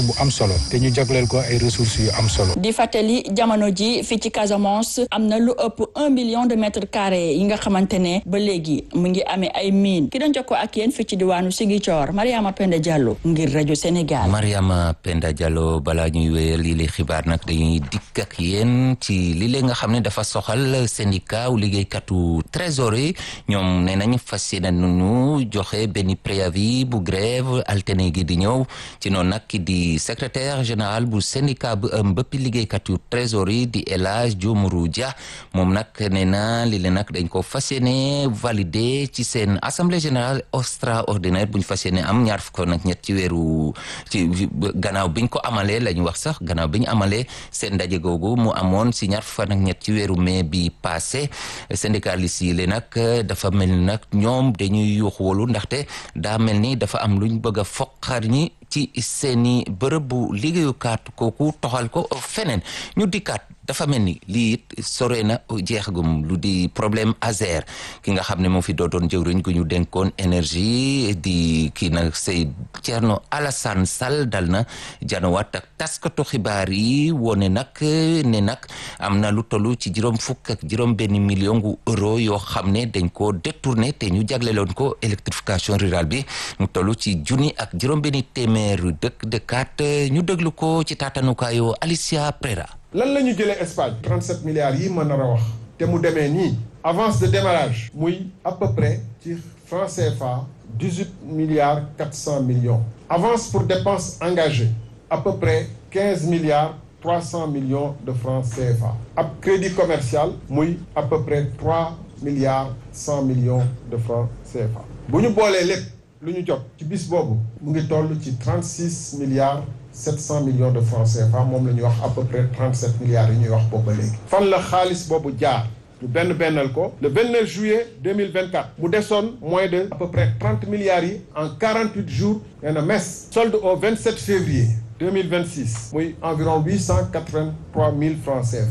bu am solo te ñu jagleel ko ay ressources yu am solo. di fàttali jamono ji fii ci Casamance am na lu ëpp un million de mètres carrés yi nga xamante ne ba léegi mu ngi amee ay mine ki doon jokkoo ak yéen fii ci diwaanu Ziguinchor Mariama Penda Diallo ngir rajo Sénégal. Mariama Penda Diallo balaa ñuy wéyal lii lay xibaar nag dañuy dikk ak yéen ci li lee nga xam ne dafa soxal syndicat wu liggéeykatu trésorier ñoom nee nañ fas yéene nañu joxe benn préavis bu grève alterné gi di ñëw ci noonu nag ki di secrétaire général bu syndicat bu ëm bëppi liggéeykatu trésorier di El Hadj Diomourou Dia moom nag nee na li leen nag dañ ko fas yéene validé ci seen assemblée générale extraordinaire bu ñu fas yéene am ñaar fukk nag ñett ci weeru ci gannaaw biñ ko amalee la ñu wax sax gannaaw bi ñu amalee seen ndaje googu mu amoon si ñaar fukk nag ñett ci weeru mai bi passé syndicaliste yi le nag dafa mel ni nag ñoom dañuy yuuxu wolu ndaxte daa mel ni dafa am luñ bëgg a foqar ñi ci seeni bërëb bu liggéeyukaat kooku toxal ko feneen ñu dikkaat dafa mel ni lii it sore na jeexagum lu di problème Azer ki nga xam ne moo fi doodoon jëwriñ gu ñu dénkoon énergie di kii nag say Thierno Alassane Sall dal na janawaat ak taskatu xibaar yi wone nag ne nag am na lu toll ci juróom fukk ak juróom benn million gu euro yoo xam ne dañ ko détourné te ñu jagleloon ko électrification rurale bi mu toll ci junni ak juróom benn téeméeru dëkk dëkkaat ñu déglu ko ci taatanukaayoo Alicia Prera lan la ñu jëlee Espagne 37 milliards yi ma nar a wax te mu demee nii avance de démarrage muy à peu près ci franc CFA 18 milliards 400 millions avance pour dépenses engagées à peu près 15 milliards 300 millions de francs CFA ab crédit commercial muy à peu près 3 milliards 100 millions de francs CFA bu ñu boolee lépp lu ñu jot ci bis boobu mu ngi toll ci 36 milliards 700 millions de francs CFA moom la ñuy wax à peu près 37 milliards yi ñuy wax boobu ba léegi. fan la xaalis boobu jaar ñu benn bennal ko le 29 juillet 2024 mu desoon moins de à peu près 30 milliards yi en 48 jours nee na mes solde au 27 février 2026 muy environ 883 000 francs CFA.